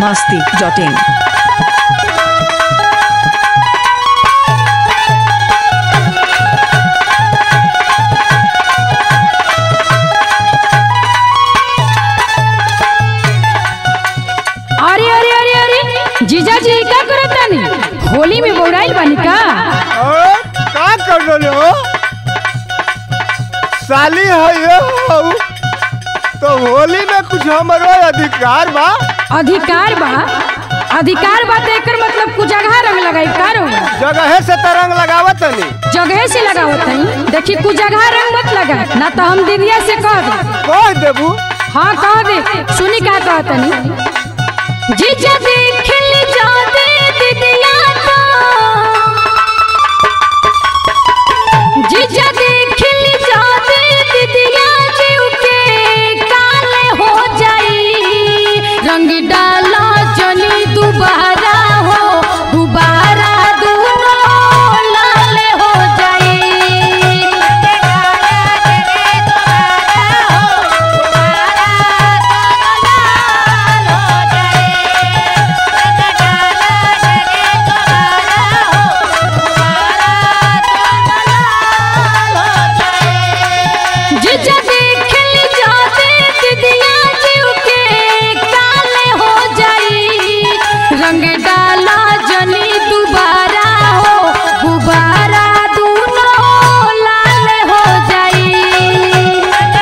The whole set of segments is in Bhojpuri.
masti.in. अरे अरे अरे अरे जीजा जी का करतानी होली में बौराइल बानी का और का कर रहे हो साली है ये हो तो होली में कुछ हमारो अधिकार बा अधिकार बा अधिकार बा तो एकर मतलब कुछ जगह रंग लगाई का रंग जगह से तरंग लगावत नहीं जगह से लगावत हई देखी कुछ जगह रंग मत लगा ना तो हम दीदिया से कह दे कह देबू हाँ कह दे सुनी का कहतनी जीजा देखल जाते दीदिया तो जीजा देखल जाते दीदिया जीव के काले हो जाई रंग डाला जली दोबारा हो दोबारा दोनों लाल हो जाई जीजा देखल जाते दीदिया जीव के काले हो जाई रंग डाला जनी दोबारा हो गुबारा दोनों लाल हो जाई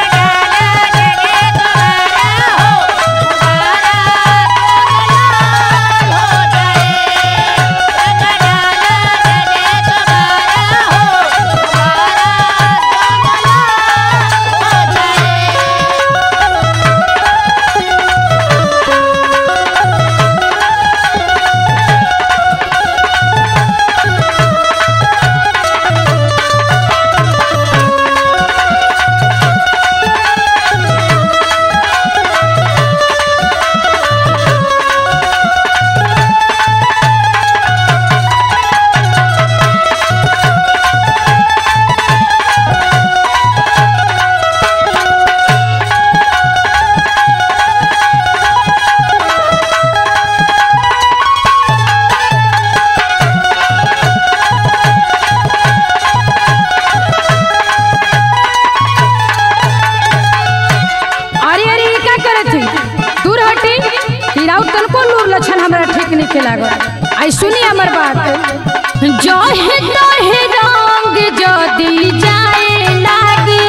अरे अरे ई का करत है दूर हटी हिराउ तनको लूर लक्षण हमरा ठीक नहीं के लागल आई सुनी हमर बात जो है तो है रंग जदी जाए लागी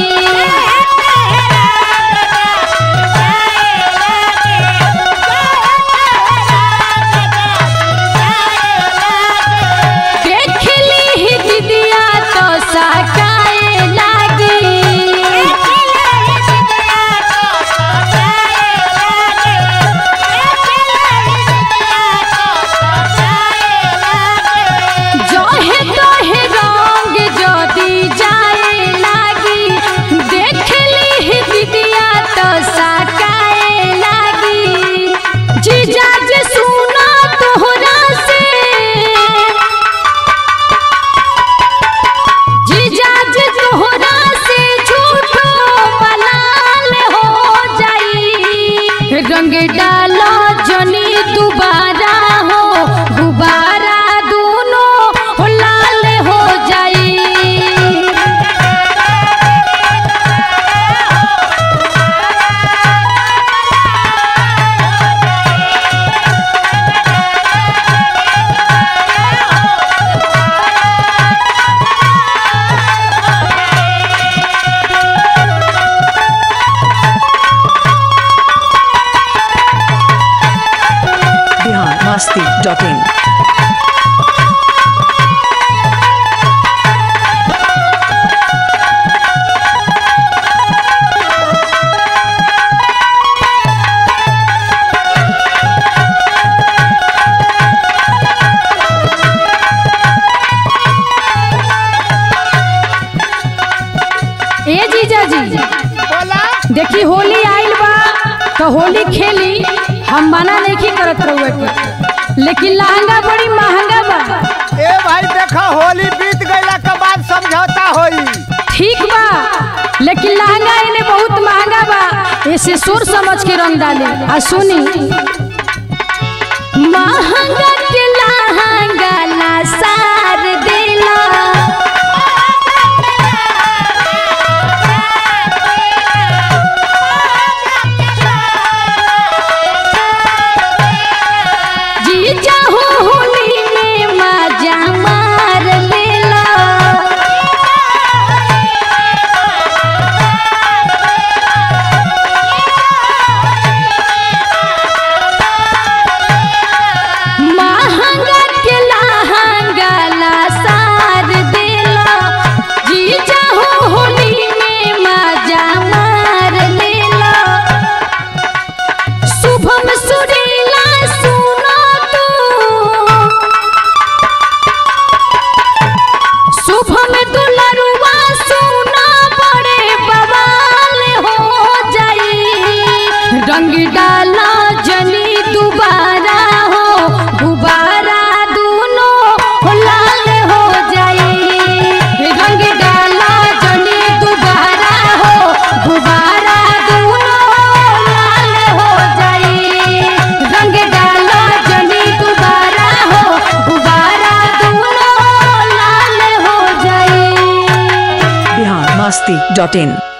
देख ली ही दीदिया तो साकाए लागी जो है तो है रंग जदी जाए लागी देख ली ही दीदिया तो साकाए लागी जीजा जी सुना तोहरा से जीजा जी तोहरा से झूठो मलाल हो जाई रंग डालो जनी दोबारा हो गुबारा दोनों लाल हो जाई Bihar masti.in. ए जीजा जी बोला देखी होली आइल बा तो होली खेली हम मना नहीं करत रहुए के लेकिन लहंगा बड़ी महंगा बा ए भाई देखा होली बीत गईला के बाद समझौता होई ठीक बा लेकिन लहंगा इन्हें बहुत महंगा बा ऐसे सोच समझ के रंग डाले आ सुनी महंगा के लहंगा ला सार दिला जीजा हो होली में मजा मार लेला महंगा के लहंगा ला सार देला जीजा हो होली में मजा मार लेला शुभम सुरीला सुना तू शुभम दुलरुआ सुना बड़े बवाल हो जाई रंग डाला जनी दोबारा हो गुबारा दोनों लाल हो जाई रंग डाला जनी दोबारा हो गुबारा दोनों लाल हो जाई रंग डाला जनी दोबारा हो गुबारा दोनों लाल हो जाई बिहार मस्ती डॉट इन